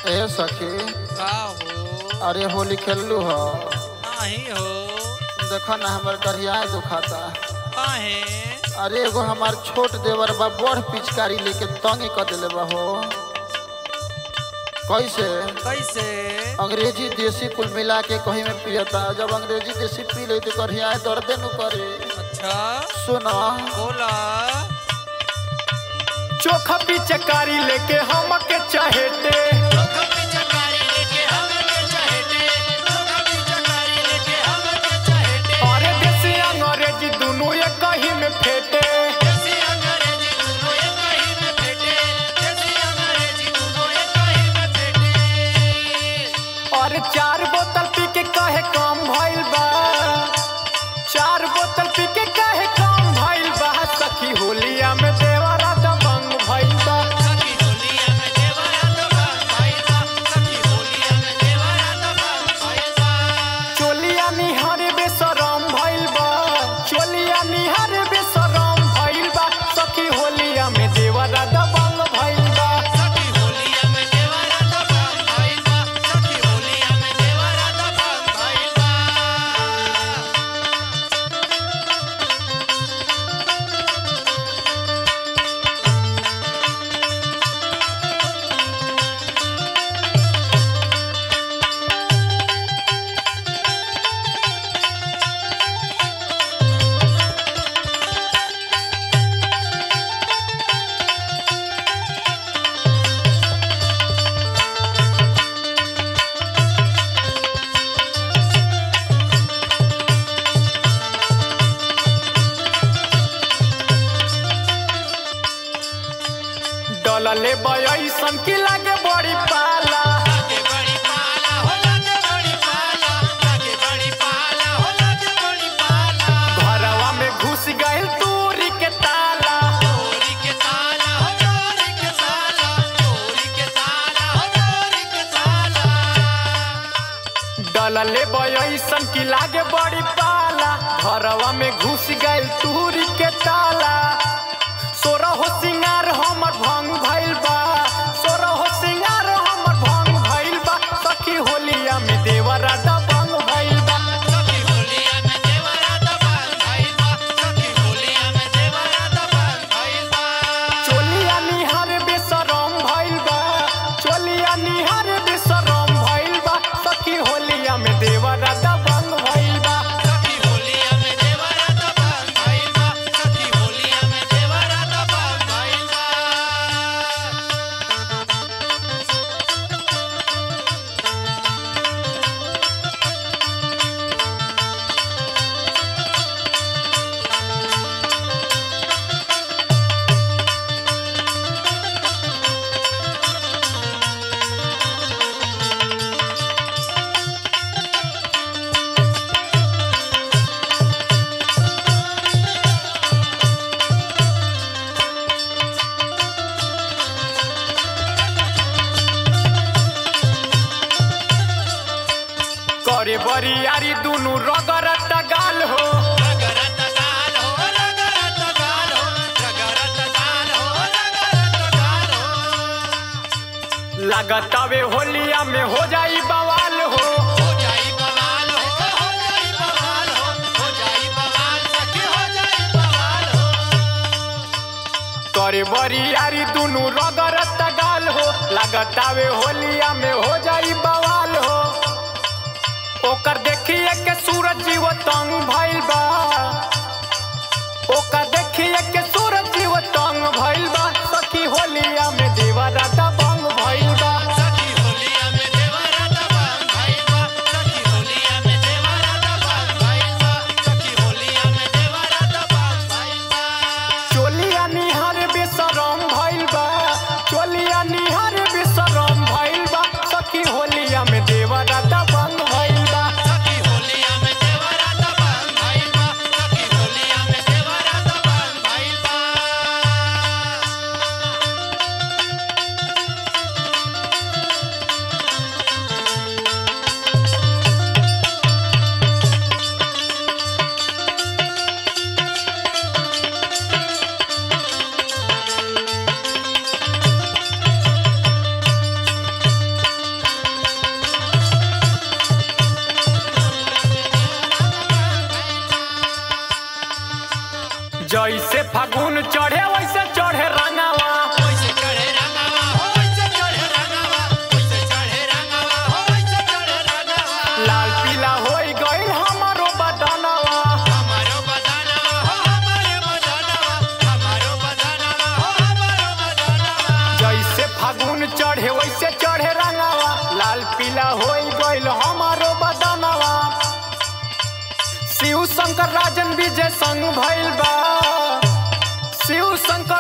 ए सखी का हो अरे होली खेललू ह नाही हो देखो ना हमर करिया दुखाता काहे अरे एगो हमार छोट देवर बा बड़ पिचकारी लेके तंग कर देले बा हो कैसे कैसे अंग्रेजी देसी कुल मिला के कहीं में पियता जब अंग्रेजी देसी पी ले तो करिया दर्दे नु करे अच्छा सुना बोला चोखा पिचकारी लेके हमके चहेते अरे देसी अंग्रेजी दुनू एक ही में फेटे और चार बोतल पी के कहे कम भइल बा चार बोतल पी के कहे कम भइल बा सखी होलिया में देवरा दबंग भइल बा चोलिया निहार बेसरम भइल बा चोलिया निहार बेसरम भइल बा सखी होलिया में देवरा दबंग भइल बा डलले बयसन की लागे बड़ी पाला घरवा में घुस गइल तूरी के ताला डलले बयसन की लागे बड़ी पाला घरवा में घुस गइल तूरी के ताला सोरा हो सिंगार हमर भंग भइल बा सोरा हो सिंगार हमर भंग भइल बा सखी होलिया में देवरा दबंग भइल बा चोलिया निहार बेसरम भइल बा चोलिया निहार बेसरम भइल बा सखी होलिया में देवरा दबंग भइल बा करे बरियारी दुनु रगरत गाल हो लगतावे होलिया में हो जाई बवाल हो करे बरियारी दुनु रगरत गाल हो लगतावे होलिया में हो जाई बवाल हो ओकर देखिए के सूरज जीव तंग भइल बा ओकर देखिए के सूरज जीव तंग भइल बा सखी होलिया में देवरा दबंग भइल बा चोलिया निहार बेसरम भइल बा चोलिया निहार बेसरम भइल बा सखी होलिया में देवरा दबंग भइल बा चढ़े वैसे चढ़े रंगावा लाल पीला हो गइल हमारो बदनवा शिव शंकर राजन विजय संग भइल बा शिव शंकर